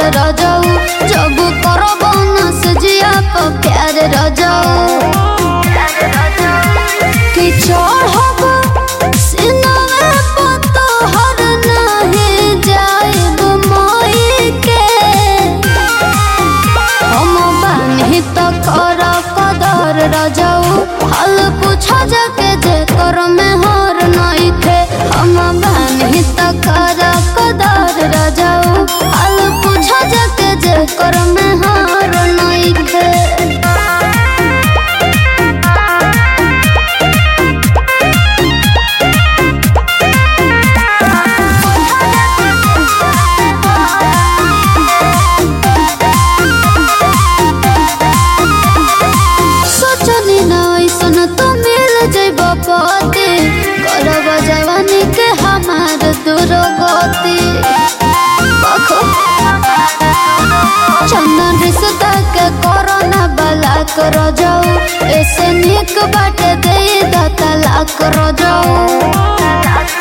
रजाऊ जब करब न सजिया प प्यार रजाऊ कि चढ़ब सिनवे प तोहर नाही जाइब मई के हम बानी त कर कदर रजाऊ हाल पूछ जाके जे कर में हर नइखे हम बानी त कर कदर रजाऊ हाल पूछ जाके जे कर में हर नइखे सोचनी न ऐसन तो मिल जइब पति करब जवानी के हमार दुर्गति बखो चंदन रिश्ता के कोरोना बला कर जाऊ ऐसे निक बाटे दे दा तलाक कर जाऊ